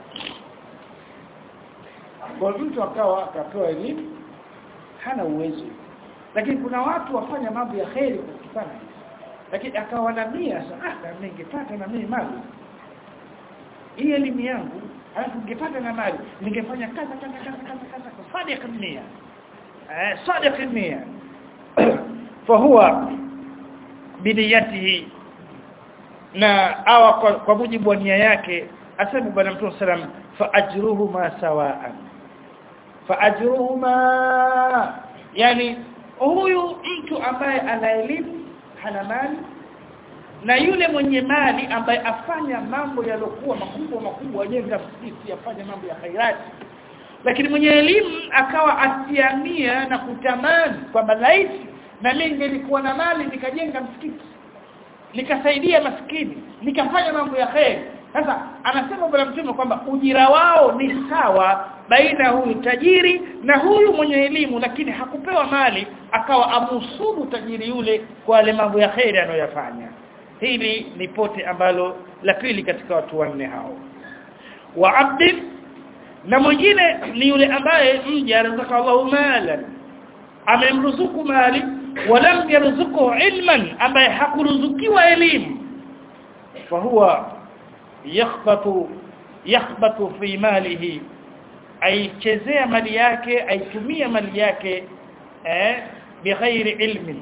kwa mtu akawa akapewa elimu hana uwezo lakini kuna watu wafanya mambo ya kheri kutokana lakini akawa na nia sasa ningepata na mimi mali hii elimu yangu alafu ningepata na mali ningefanya kaza kaza kaza kaza kaza kwa sadiq nia eh sadiq nia فهو بنيته na awa kwa, kwa mujibu wa nia yake asema bwana mtume sallam fa ajruhuma sawaan fa ajruhuma yani huyu mtu ambaye ana elimu hana mali na yule mwenye mali ambaye afanya mambo yalokuwa makubwa makubwa ajenga msikiti afanya mambo ya khairati lakini mwenye elimu akawa asiamia na kutamani kwamba laiti na mimi nilikuwa na mali nikajenga msikiti nikasaidia maskini nikafanya mambo ya khair sasa anasema bwana mtume kwamba ujira wao ni sawa baina huyu tajiri na huyu mwenye elimu lakini hakupewa mali akawa amusudu tajiri yule kwa yale mambo ya khair anayoyafanya hili ni pote ambalo la pili katika watu wanne hao wa abdin na mwingine ni yule ambaye mja rizaka Allahu malan amemruzuku mali walam yarzuku ilman ambaye hakuruzukiwa elimu fahuwa yakhbatu yakhbatu fi malihi aichezea mali yake aitumia mali yake eh bighairi ilmin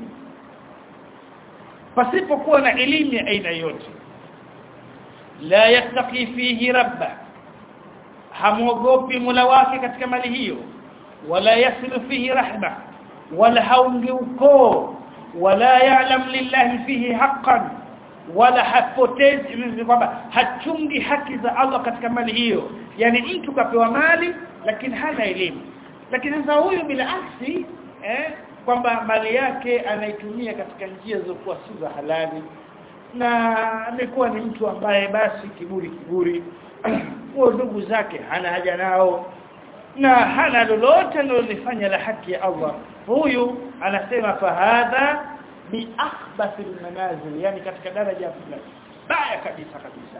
pasipokuwa na elimu ya aina yote la yattaqi fihi rabba hamuogopi mula wake katika mali hiyo wala yasilu fihi rahma wala haungi ukoo wala ya'lam lillahi fihi haqqan wala hapotezi kwamba hachungi haki za Allah katika mali hiyo yani mtu kapewa mali lakini hana elimu lakini sasa huyu bila aksi eh kwamba mali yake anaitumia katika njia zilizokuwa si za halali na amekuwa ni mtu ambaye basi kiburi kiburi huo ndugu zake hana haja nao na hana lolote analofanya la haki ya Allah huyu anasema fahadha bi akhbath almanazil yani katika daraja fulani baya kabisa kabisa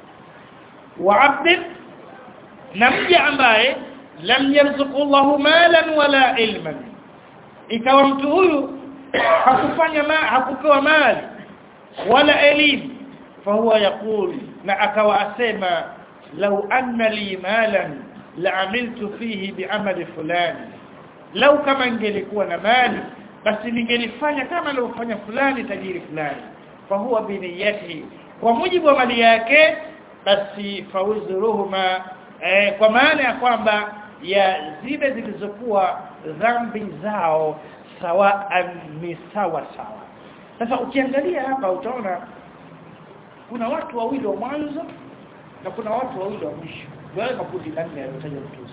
wa abd na mja ambaye lam yarzuqu Allahu malan wala ilman ikawa mtu huyu hakufanya ma, hakupewa mali wala elimu fahuwa yakul na akawa asema law anna li malan la'amiltu fihi bi'amali fulani lau kama ingelikuwa na mali basi ningelifanya kama alivyofanya fulani tajiri fulani fahuwa biniyati kwa mujibu wa mali yake basi fawzuruhuma eh, kwa maana ya kwamba ya zile zilizokuwa dhambi zao sawa ni sawa sawa sasa ukiangalia hapa utaona kuna watu wawili wa mwanzo na kuna watu wawili wa mwisho wale makundi nne yaliyotajwa mtu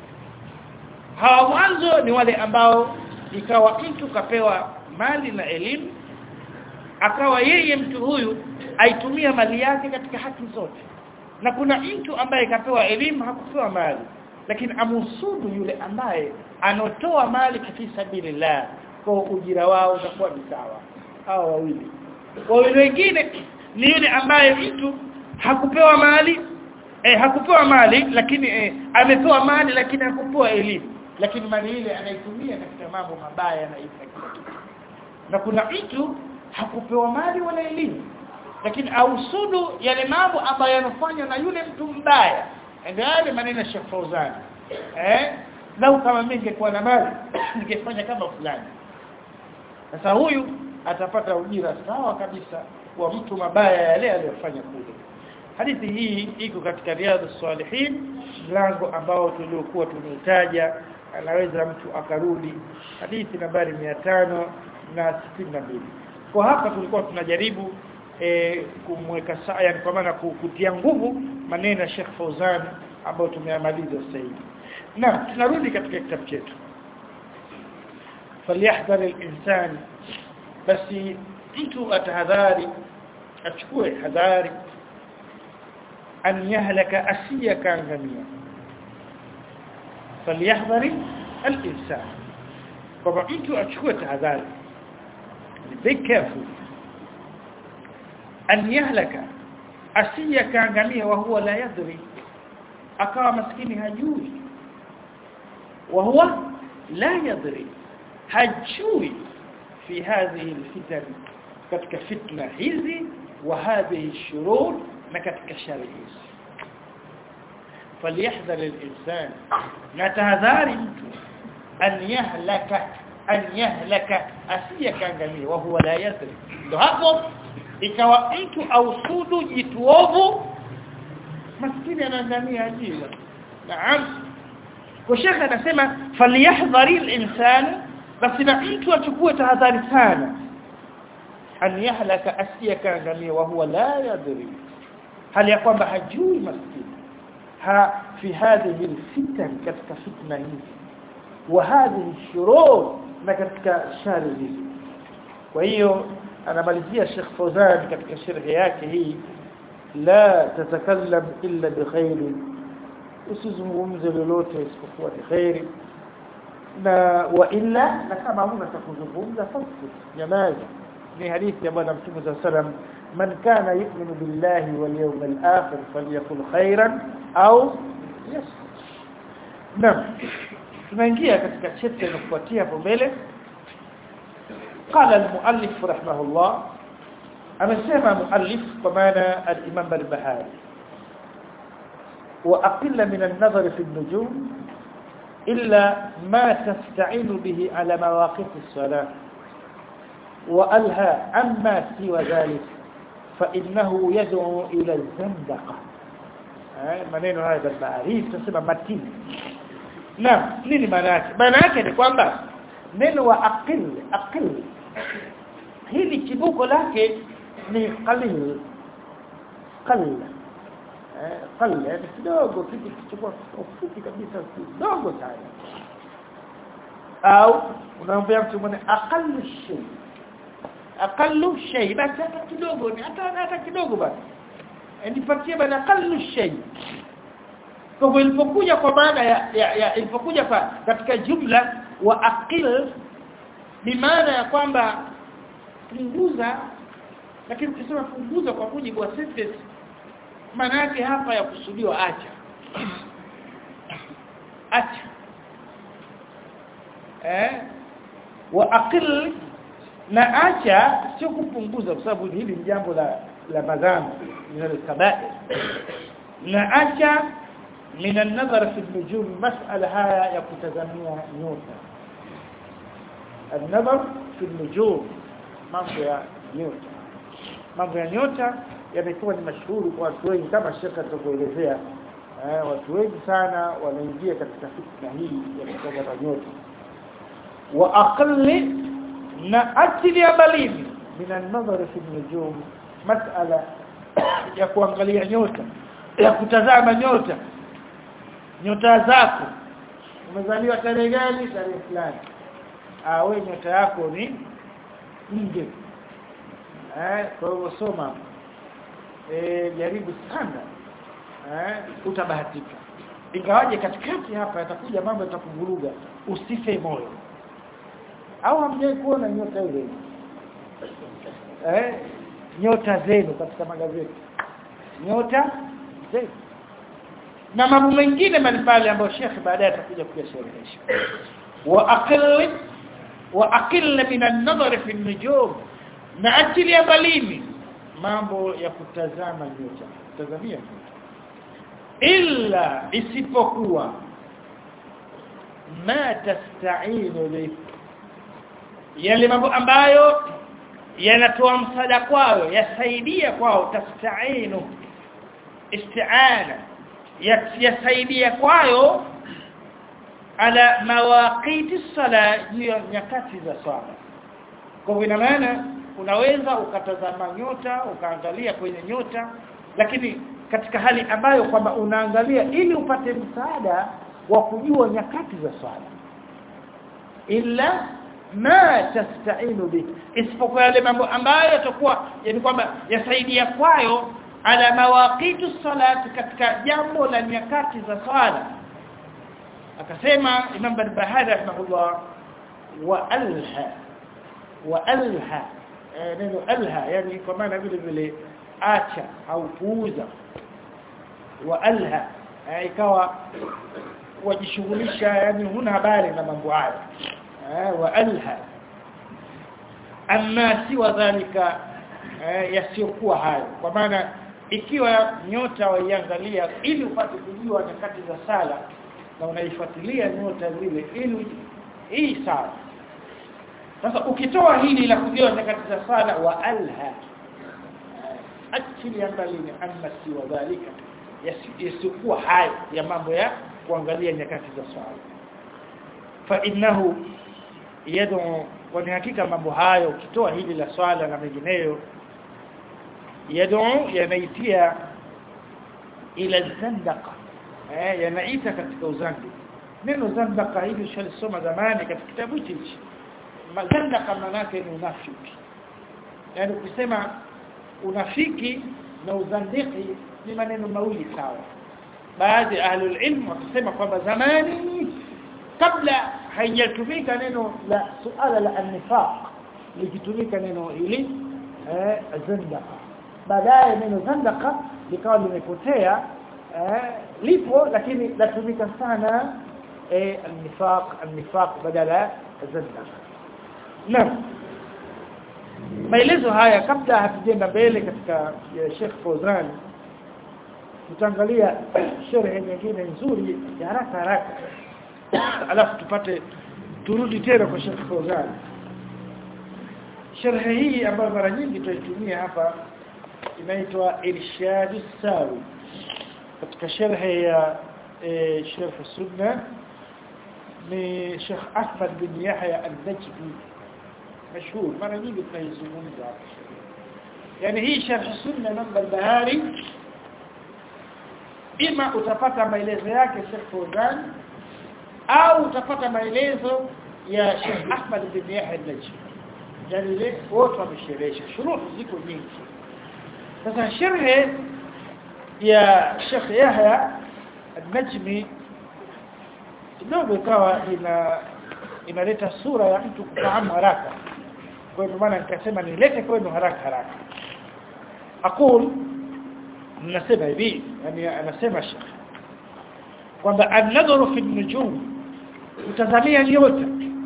hawa mwanzo ni wale ambao ikawa mtu kapewa mali na elimu akawa yeye mtu huyu aitumia mali yake katika haki zote na kuna mtu ambaye kapewa elimu hakupewa mali lakini amusudu yule ambaye anotoa mali katika sabilillah kwa ujira wao utakuwa ni sawa hao wawili wawili wengine ni yule ambaye mtu hakupewa mali eh, hakupewa mali lakini eh, amepewa mali lakini hakupewa elimu lakini mali ile anaitumia katika mambo mabaya na na kuna mtu hakupewa mali wala elimu lakini ausudu yale mambo ambayo yanafanywa na yule mtu mbaya ndio yale maneno ya Sheikh Fauzan eh lau kama mimi ningekuwa na mali ningefanya kama fulani sasa huyu atapata ujira sawa kabisa kwa mtu mabaya yale aliyofanya kule hadithi hii iko katika riadha salihin mlango ambao tuliokuwa tumeutaja anaweza mtu akarudi hadithi nambari tano na mbili kwa hapa tulikuwa tunajaribu e, kumweka sawa yani kwa maana kutia nguvu maneno ya Sheikh Fauzan ambayo tumeyamaliza sasa hivi na tunarudi katika kitabu chetu falyahdhar al-insan basi mtu atahadhari achukue hadhari an yahlaka asiya kaangamia falyahdhar al-insan kwa mtu achukue tahadhari be careful an yahlaka asiya kaangamia wa huwa la yadri akawa maskini hajui wa huwa la yadri hajui fi hadhihi alfitan katika fitna hizi wa hadhihi shurur na katika shari hizi falyahdhar al-insan na tahadhari mtu an yahlaka an yahlaka asiya kaangamia wa huwa la yadri ndo hapo ikawa mtu ausudu jituovu maskini anaangamia ajira naam kwa shekha anasema falyahdhari al-insan basi na mtu achukue tahadhari sana an yahlaka asiyaka angamia wa huwa la yadri hali ya kwamba hajui maskini ha fi hadhihi alfitan katika fitna hizi wa hadhihi shurur na katika shari hizi kwa hiyo anamalizia Sheikh Fawzan katika sharhi yake hii la tatakallam illa bikhair usizungumze lolote isipokuwa ni khairi na wa illa na kama huna cha kuzungumza fasik nyamaza ni hadithi ya bwana mtume صلى الله عليه man kana yu'minu billahi wal yawmil akhir falyakul khairan au yasmut naam tunaingia katika chapter inayofuatia hapo mbele قال المؤلف رحمه الله amesema muallif kwa maana al-Imam al-Bahari وأقل من النظر في النجوم إلا ما تستعين به على مواقف الصلاة وألهى عما سوى ذلك فإنه يدعو إلى الزندقة maneno haya bahari tunasema matini na nini maana yake maana yake ni kwamba neno wa aqil aqil hili kibuko lake ni qalil qalil eh qalil yani kidogo kitu kichukua ufupi kabisa kidogo sana au unaambia mtu mwenye aqallu shay aqallu shay basi hata kidogo ni hata hata kidogo basi nipatie bana aqallu shay kwa hivyo ilipokuja kwa maana ya, ya, ya ilipokuja kwa katika jumla wa aqil ni maana ya kwamba punguza lakini ukisema punguza kwa mujibu wa sentence maana yake hapa ya kusudiwa acha acha eh wa aqil na acha sio kupunguza kwa sababu hili ni jambo la la madhambi linalokabair na acha من النظر في النجوم مسألة هاي يكتزميها نيوتا النظر في النجوم mambo ya nyota mambo ya nyota yamekuwa ni mashuhuri kwa watu wengi kama shekha tutakuelezea eh, watu wengi sana wanaingia katika fitna hii ya kutazama nyota wa aqalli na atili balini min an-nazar fi an-nujum mas'ala ya kuangalia nyota ya kutazama nyota nyota zako umezaliwa tarehe gani tarehe fulani ah wewe nyota yako ni nje eh kwa hivyo soma eh jaribu sana eh utabahatika ingawaje katikati hapa yatakuja mambo yatakuvuruga usife moyo au hamjai kuona nyota ile eh nyota zenu katika magazeti nyota zenu na mambo mengine mbalimbali ambayo Sheikh baadaye atakuja kuyasherehesha wa aqil wa aqil min an-nazar fi an-nujum na akili ya balimi mambo ya kutazama nyota kutazamia nyota illa isipokuwa ma tasta'inu bi yale mambo ambayo yanatoa msaada kwao yasaidia kwao tasta'inu isti'ana yasaidia kwayo ala mawaqiti sala juu ya nyakati za swala kwa ina maana unaweza ukatazama nyota ukaangalia kwenye nyota lakini katika hali ambayo kwamba unaangalia ili upate msaada wa kujua nyakati za swala illa ma tasta'inu bi isipokuwa yale mambo ambayo yatakuwa yani kwamba yasaidia kwayo ala mawaqitu salati katika jambo la nyakati za swala akasema Imam Barbahari rahimahullah wa alha wa alha neno alha yani kwa maana vile vile acha au puuza wa alha ikawa wajishughulisha yani huna habari na mambo haya wa alha amma siwa dhalika yasiyokuwa hayo kwa maana ikiwa nyota waiangalia ili upate kujua nyakati za sala na unaifuatilia nyota zile ili hii sawa sasa ukitoa hili la kujua nyakati za sala wa alha akili ambalini amma siwa dhalika yasikuwa hayo ya mambo ya kuangalia nyakati za swala fa innahu yad'u kwa hakika mambo hayo ukitoa hili la swala na mengineyo yad'u yanaitia ila zandaqa eh yanaita katika uzandi neno zandaqa hili tulisoma zamani katika kitabu hichi mazandaqa maana yake ni unafiki yani ukisema unafiki na uzandiki ni maneno mawili sawa baadhi ya ahlul ilm wakisema kwamba zamani kabla haijatumika neno la suala la an-nifaq likitumika neno hili eh zandaqa baadaye neno zandaqa likawa limepotea eh lipo lakini latumika sana eh an-nifaq an-nifaq badala zandaqa naam maelezo haya kabla hatujenda mbele katika ya Sheikh Fawzan tutaangalia sherehe nyingine nzuri ya haraka haraka alafu tupate turudi tena kwa Sheikh Fawzan sherehe hii ambayo mara nyingi tutaitumia hapa inaitwa Irshad Sawi katika sherehe ya e, Sheikh Sunna ni Sheikh Ahmad bin Yahya al-Najdi مشهور mara nyingi tunaizungumza hapa yani hii sharh sunna namba al-bahari ima utapata maelezo yake Sheikh Fawzan au utapata maelezo ya Sheikh Ahmad bin Yahya al-Najmi yani ile wote wamesherehesha shuruhu ziko nyingi sasa sharh ya Sheikh Yahya al-Najmi kidogo ikawa ina inaleta sura ya mtu kufahamu haraka kwa hivyo maana nikasema nilete kwenu haraka haraka aqul nasema hivi yani anasema Sheikh kwamba an-nadhru fi an-nujum kutazamia nyota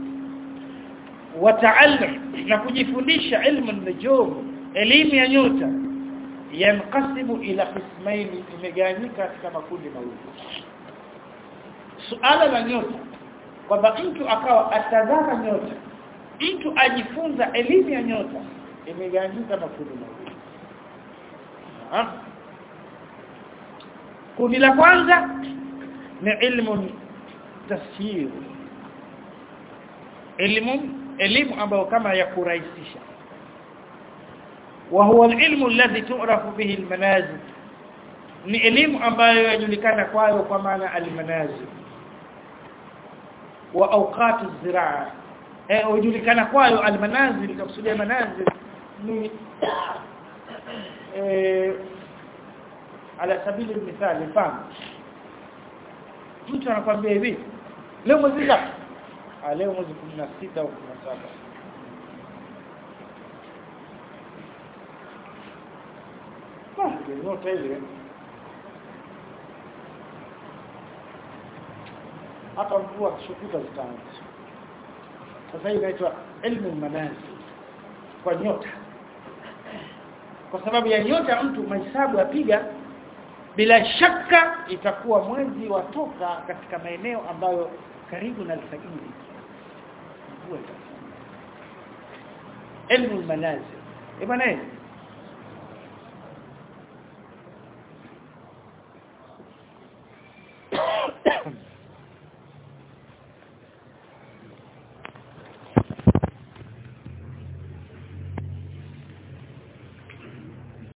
wataallam na kujifundisha ilmu an-nujum elimu ya nyota yanqasimu ila qismain imegawanyika katika makundi mawili suala la nyota kwamba mtu akawa atazama nyota mtu ajifunza elimu ya nyota imegawanyika makundi mawili kundi la kwanza ni ilmu tafsir elimu elimu ambayo kama ya kurahisisha wa huwa alilmu alladhi tu'rafu bihi almanazil ni elimu ambayo yajulikana kwayo kwa maana almanazil wa awqat az-ziraa eh hujulikana kwayo almanazil kusudia manazil ni eh ala sabili mithali mfano mtu anakuambia hivi leo mwezi ngapi ah leo mwezi 16 au 17 Ah, nyota ile hata mvua kishukuta zitaanza sasa hii inaitwa ilmu manazil kwa nyota kwa sababu ya nyota mtu mahesabu apiga bila shaka itakuwa mwezi watoka katika maeneo ambayo karibu na alfajiri mvua ilmu manazil ibana